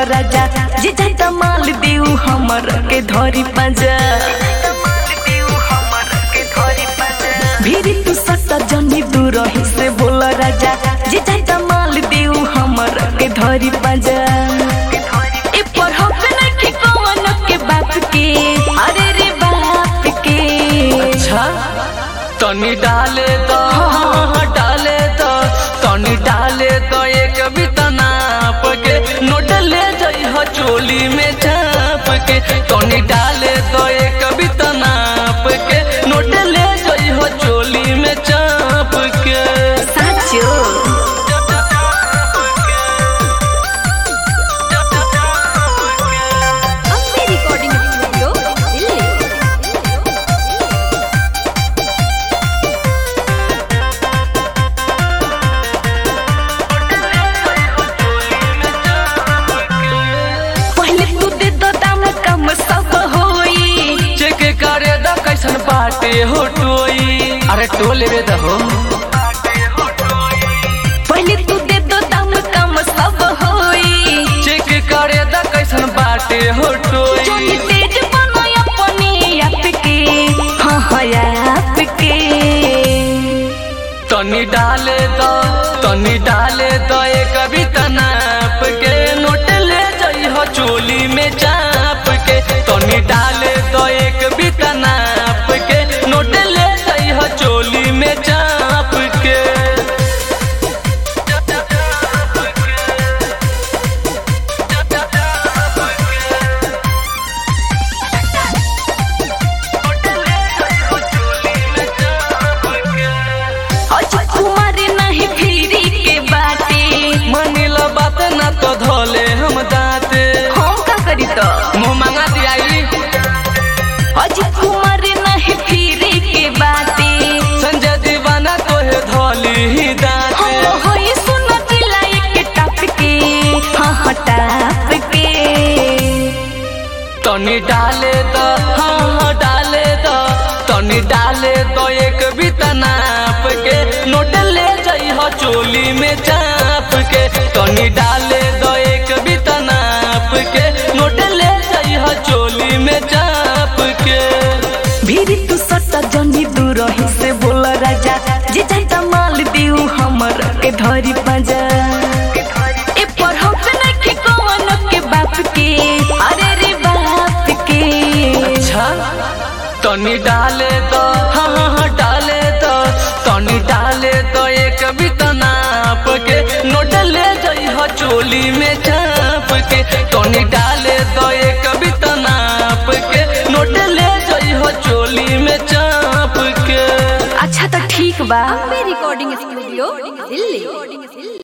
राजा जे जाता माल देऊ हमर के धरी पाजा भीरी तू सट्टा जनी दूर ही से बोल राजा जे जाता माल देऊ हमर के धरी पाजा ए पर हक नहीं कौन के बाप के अरे रे बाप के अच्छा तनी डाले तो हाँ, डाले तो तनी डाले तो एक बिता नाप के नोट ले जाई हो चोली में चाप के तनी डाले तो एक बिता नाप के नोट ले जाई हो चोली में चाप के साचो अम्बे रिकॉर्डिंग स्टूडियो दिल्ली पहले तू दे दो दाम कम सब होई चेक करे दा कैसन बाटे हो टोई अरे टोले रे दहो पहले तू दे दो दाम कम सब होई चेक करे दा कैसन बाटे हो टोई जोनी तेज बनो अपने आप के हाँ हाँ आप के तनी डाले तो तनी डाले तो एक कविता नाप के नोट ले जाई हो चोली में चाप के तनी डाले तो एक कविता नाप के नोट ले जाई हो चोली में चाप के अज कुमार नहीं फिरी के बाटे मनीला बात ना तो धोले हम दाते हम का करी तो मुँह मांगा दियाई अज कुमार नहीं फिरी के बाटे संजय दीवाना तो है धोली ही दाते हम होई सुन दिलाई के टप के हाँ हाँ टप के तनी डाले तो हाँ हाँ डाले तो तनी डाले तो एक बिता नाप के नोट ले जाई हो चोली में चाप के तनी डाले तो एक बिता नाप के नोट ले जाई हो चोली में चाप के भीरी तू सट्टा जनी दूर ही से बोल राजा जे जाता माल देऊ हमर के धरी पाजा ए पर हम नहीं कौन के बाप के अरे रे बाप के अच्छा तनी डाले तो हाँ हाँ हाँ डाले तो तनी डाले तो एक बिता नाप के नोट ले जाई हो चोली में चाप के तनी डाले तो एक बिता नाप के नोट ले जाई हो चोली में चाप के अच्छा तो ठीक बा अम्बे रिकॉर्डिंग स्टूडियो दिल्ली